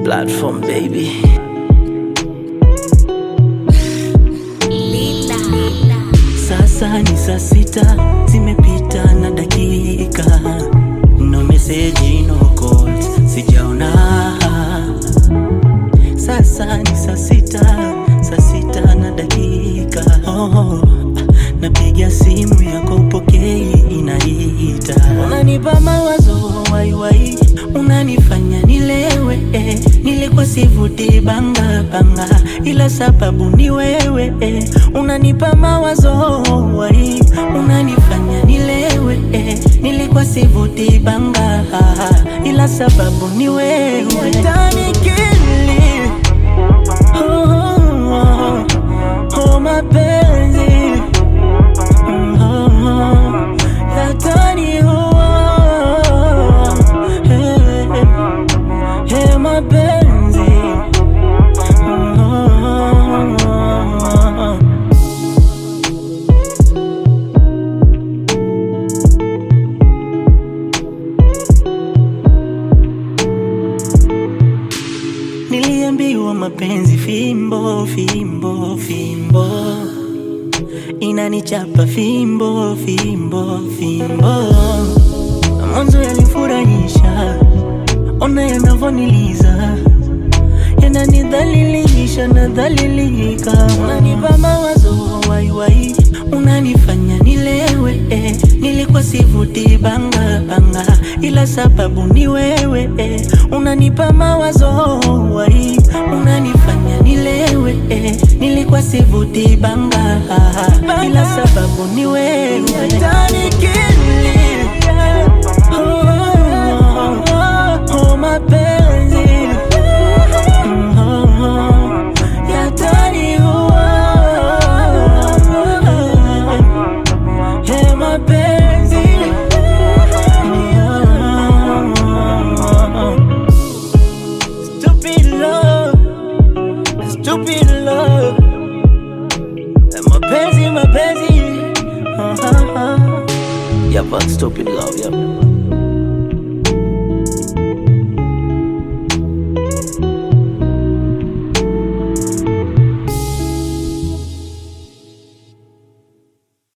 Platform baby. Sasa ni saa sita zimepita na dakika, no message, no calls, sijaona. Sasa ni saa sita, saa sita na dakika. Oh, napiga simu yako upokei, inaita. Unanipa mawazo waiwai, unanifanya nilewe. eh. Nilikuwa sivuti banga banga, ila sababu ni wewe. eh. Unanipa mawazo wai, unanifanya nilewe. eh. Nilikuwa sivuti banga, ila sababu ni wewe. Tanikili Oh, oh, oh, mapenzi Mm, oh, oh, yataniua. Hey, hey, mapenzi Mm, oh, oh, oh. Niliambiwa mapenzi fimbo fimbo fimbo inanichapa fimbo fimbo fimbo. Mwanzo yalifurahisha, ona yanavoniliza, yananidhalilisha nadhalilika. Unanipa mawazo waiwai, unanifanya nilewe. eh. Nilikuwa sivuti banga banga, ila sababu ni wewe. eh. Unanipa mawazo wai, unanifanya nilewe. eh. Nilikuwa sivuti banga, ila sababu ni wewe. Tanikili Oh, oh, oh, oh, mapenzi Mm, oh, oh, yataniua. Hey, mapenzi Oh, stupid love, stupid love. Mapenzi, mapenzi. Uh-huh. Yeah, but stupid love, yeah.